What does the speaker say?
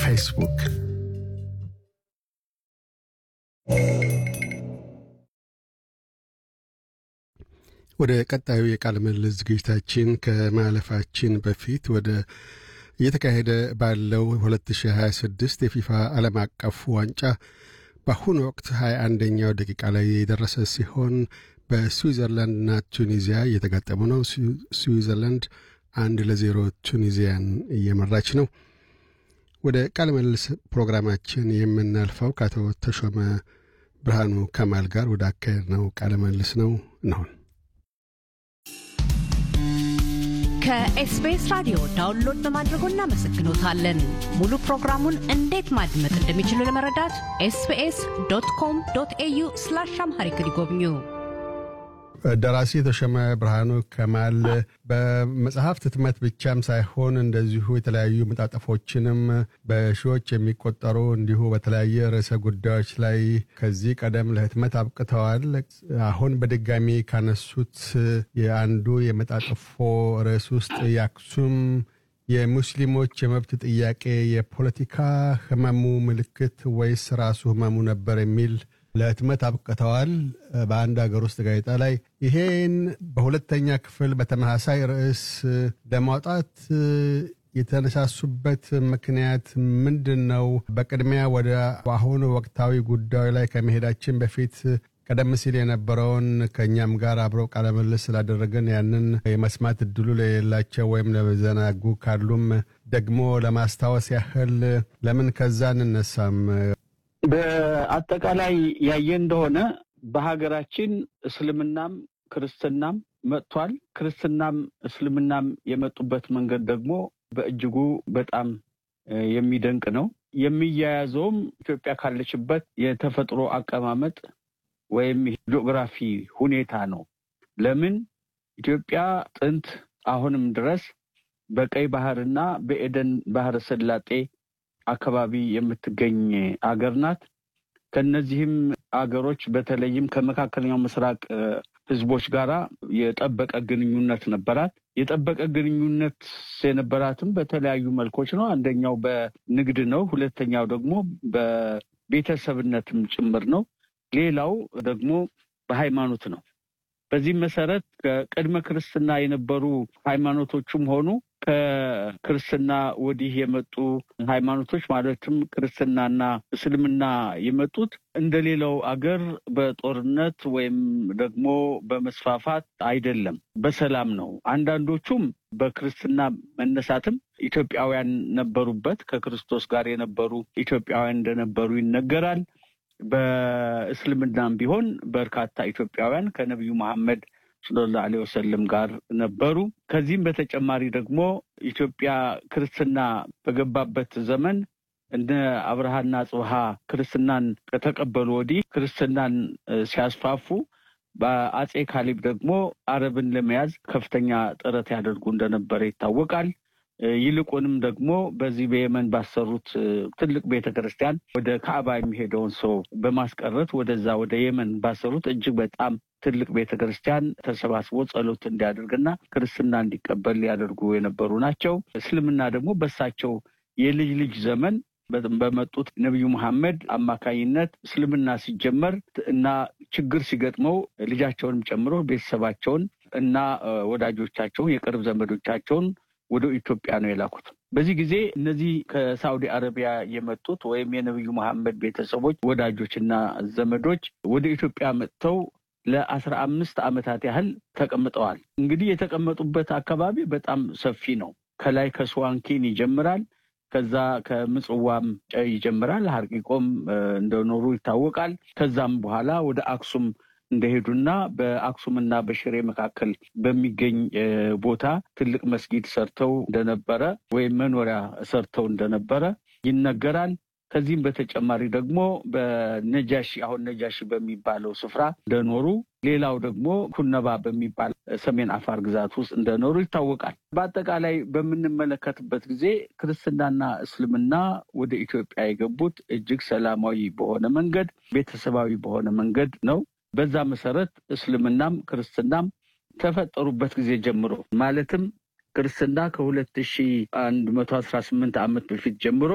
ፌስቡክ ወደ ቀጣዩ የቃለ ምልልስ ዝግጅታችን ከማለፋችን በፊት ወደ እየተካሄደ ባለው 2026 የፊፋ ዓለም አቀፍ ዋንጫ በአሁኑ ወቅት 21ኛው ደቂቃ ላይ የደረሰ ሲሆን በስዊዘርላንድና ቱኒዚያ እየተጋጠሙ ነው። ስዊዘርላንድ አንድ ለዜሮ ቱኒዚያን እየመራች ነው። ወደ ቃለ ምልልስ ፕሮግራማችን የምናልፈው ከአቶ ተሾመ ብርሃኑ ከማል ጋር ወደ አካሄድ ነው ቃለ ምልልስ ነው ነውን ከኤስቢኤስ ራዲዮ ዳውንሎድ በማድረጎ እናመሰግኖታለን። ሙሉ ፕሮግራሙን እንዴት ማድመጥ እንደሚችሉ ለመረዳት ኤስቢኤስ ዶት ኮም ዶት ኤዩ ስላሽ አምሃሪክ ይጎብኙ። ደራሲ ተሾመ ብርሃኑ ከማል በመጽሐፍት ህትመት ብቻም ሳይሆን እንደዚሁ የተለያዩ መጣጠፎችንም በሺዎች የሚቆጠሩ እንዲሁ በተለያየ ርዕሰ ጉዳዮች ላይ ከዚህ ቀደም ለህትመት አብቅተዋል። አሁን በድጋሚ ካነሱት የአንዱ የመጣጠፎ ርዕስ ውስጥ የአክሱም የሙስሊሞች የመብት ጥያቄ የፖለቲካ ህመሙ ምልክት ወይስ ራሱ ህመሙ ነበር የሚል ለህትመት አብቅተዋል በአንድ ሀገር ውስጥ ጋዜጣ ላይ። ይሄን በሁለተኛ ክፍል በተመሳሳይ ርዕስ ለማውጣት የተነሳሱበት ምክንያት ምንድን ነው? በቅድሚያ ወደ አሁኑ ወቅታዊ ጉዳዩ ላይ ከመሄዳችን በፊት ቀደም ሲል የነበረውን ከእኛም ጋር አብረው ቃለምልስ ስላደረግን ያንን የመስማት እድሉ ለሌላቸው ወይም ለዘናጉ ካሉም ደግሞ ለማስታወስ ያህል ለምን ከዛ እንነሳም? በአጠቃላይ ያየ እንደሆነ በሀገራችን እስልምናም ክርስትናም መጥቷል። ክርስትናም እስልምናም የመጡበት መንገድ ደግሞ በእጅጉ በጣም የሚደንቅ ነው። የሚያያዘውም ኢትዮጵያ ካለችበት የተፈጥሮ አቀማመጥ ወይም ጂኦግራፊ ሁኔታ ነው። ለምን ኢትዮጵያ ጥንት አሁንም ድረስ በቀይ ባህርና በኤደን ባህረ ሰላጤ አካባቢ የምትገኝ አገር ናት። ከነዚህም አገሮች በተለይም ከመካከለኛው ምስራቅ ህዝቦች ጋር የጠበቀ ግንኙነት ነበራት። የጠበቀ ግንኙነት የነበራትም በተለያዩ መልኮች ነው። አንደኛው በንግድ ነው። ሁለተኛው ደግሞ በቤተሰብነትም ጭምር ነው። ሌላው ደግሞ በሃይማኖት ነው። በዚህም መሰረት ከቅድመ ክርስትና የነበሩ ሃይማኖቶቹም ሆኑ ከክርስትና ወዲህ የመጡ ሃይማኖቶች ማለትም ክርስትናና እስልምና የመጡት እንደሌላው አገር በጦርነት ወይም ደግሞ በመስፋፋት አይደለም፣ በሰላም ነው። አንዳንዶቹም በክርስትና መነሳትም ኢትዮጵያውያን ነበሩበት። ከክርስቶስ ጋር የነበሩ ኢትዮጵያውያን እንደነበሩ ይነገራል። በእስልምናም ቢሆን በርካታ ኢትዮጵያውያን ከነቢዩ መሐመድ ሰለላሁ ዐለይሂ ወሰለም ጋር ነበሩ። ከዚህም በተጨማሪ ደግሞ ኢትዮጵያ ክርስትና በገባበት ዘመን እነ አብርሃና ጽብሃ ክርስትናን ከተቀበሉ ወዲህ ክርስትናን ሲያስፋፉ በአጼ ካሌብ ደግሞ አረብን ለመያዝ ከፍተኛ ጥረት ያደርጉ እንደነበረ ይታወቃል። ይልቁንም ደግሞ በዚህ በየመን ባሰሩት ትልቅ ቤተ ክርስቲያን ወደ ካዕባ የሚሄደውን ሰው በማስቀረት ወደዛ ወደ የመን ባሰሩት እጅግ በጣም ትልቅ ቤተ ክርስቲያን ተሰባስቦ ጸሎት እንዲያደርግና ክርስትና እንዲቀበል ሊያደርጉ የነበሩ ናቸው። እስልምና ደግሞ በሳቸው የልጅ ልጅ ዘመን በመጡት ነቢዩ መሐመድ አማካኝነት እስልምና ሲጀመር እና ችግር ሲገጥመው ልጃቸውንም ጨምሮ ቤተሰባቸውን እና ወዳጆቻቸውን የቅርብ ዘመዶቻቸውን ወደ ኢትዮጵያ ነው የላኩት። በዚህ ጊዜ እነዚህ ከሳዑዲ አረቢያ የመጡት ወይም የነቢዩ መሐመድ ቤተሰቦች ወዳጆችና ዘመዶች ወደ ኢትዮጵያ መጥተው ለአስራ አምስት ዓመታት ያህል ተቀምጠዋል። እንግዲህ የተቀመጡበት አካባቢ በጣም ሰፊ ነው። ከላይ ከስዋንኪን ይጀምራል። ከዛ ከምጽዋም ይጀምራል። ሀርቂቆም እንደኖሩ ይታወቃል። ከዛም በኋላ ወደ አክሱም እንደሄዱና በአክሱምና በሽሬ መካከል በሚገኝ ቦታ ትልቅ መስጊድ ሰርተው እንደነበረ ወይም መኖሪያ ሰርተው እንደነበረ ይነገራል። ከዚህም በተጨማሪ ደግሞ በነጃሺ አሁን ነጃሺ በሚባለው ስፍራ እንደኖሩ፣ ሌላው ደግሞ ኩነባ በሚባል ሰሜን አፋር ግዛት ውስጥ እንደኖሩ ይታወቃል። በአጠቃላይ በምንመለከትበት ጊዜ ክርስትናና እስልምና ወደ ኢትዮጵያ የገቡት እጅግ ሰላማዊ በሆነ መንገድ፣ ቤተሰባዊ በሆነ መንገድ ነው። በዛ መሰረት እስልምናም ክርስትናም ተፈጠሩበት ጊዜ ጀምሮ ማለትም ክርስትና ከሁለት ሺ አንድ መቶ አስራ ስምንት ዓመት በፊት ጀምሮ